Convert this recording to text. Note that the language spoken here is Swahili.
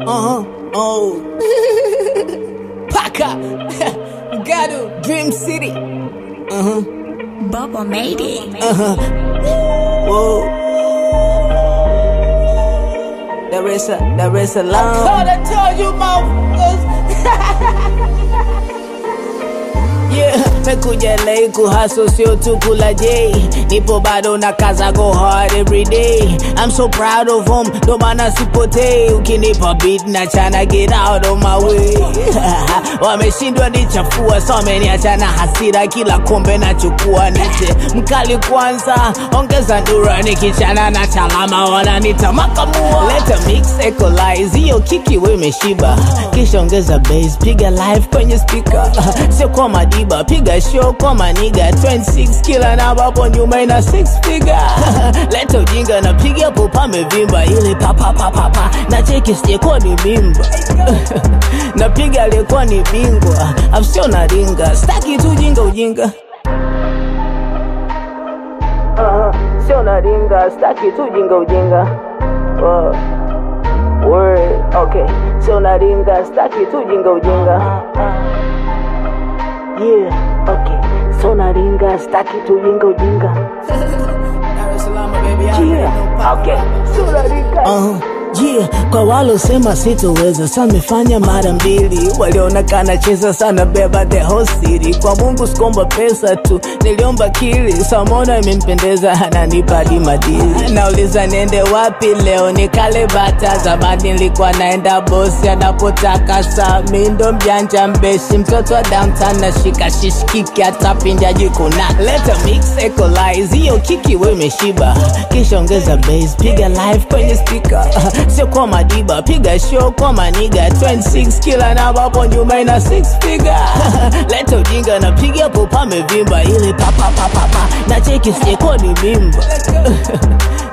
Uh-huh. Oh. Paka. Gado. Dream City. Uh-huh. Bubba made it. Uh-huh. Whoa. There is a, there is a long. I tell you, motherfuckers. Yeah, mekuja LA kuhaso sio tu kula J nipo bado na kaza go hard every day I'm so proud of him ndo maana sipotei ukinipa beat na chana get out of my way wameshindwa nichafua so wameniacha na hasira kila kombe nachukua nite mkali kwanza ongeza ndura nikichana na chalama wananita makamua leta mix equalize hiyo kiki we imeshiba kisha ongeza bass piga live kwenye speaker sio kwa madiba piga show kwa maniga 26 kila namba hapo nyuma ina 6 figure leta ujinga na piga hapo pamevimba ile papapapapa na cheki sijekuwa ni mimba napiga aliyekuwa ni bingwa afsio na ringa staki tu ujinga ujinga uh, sio na ringa staki tu ujinga ujinga uh, word okay sio na ringa staki tu ujinga ujinga yeah okay sio na ringa staki tu ujinga ujinga yeah okay sio na ringa uh, Yeah, kwa walosema sitoweza samefanya mara mbili, walionekana cheza sana beba the whole city. Kwa Mungu sikomba pesa tu, niliomba kili, samona imempendeza ananipa hadi madili. Nauliza niende wapi leo, nikale bata. Zamani nilikuwa naenda bosi anapotaka, saa mi ndo mjanja mbeshi, mtoto wa downtown nashika shishikiki, hata pinja jikuna. Leta mix equalize, hiyo kiki we imeshiba, kisha ongeza bass, piga live kwenye speaker sio kwa madiba piga show kwa maniga 26 kila namba hapo nyuma ina 6 figure leta ujinga na piga hapo pamevimba ile papapapapa na cheki sijekuwa ni mimba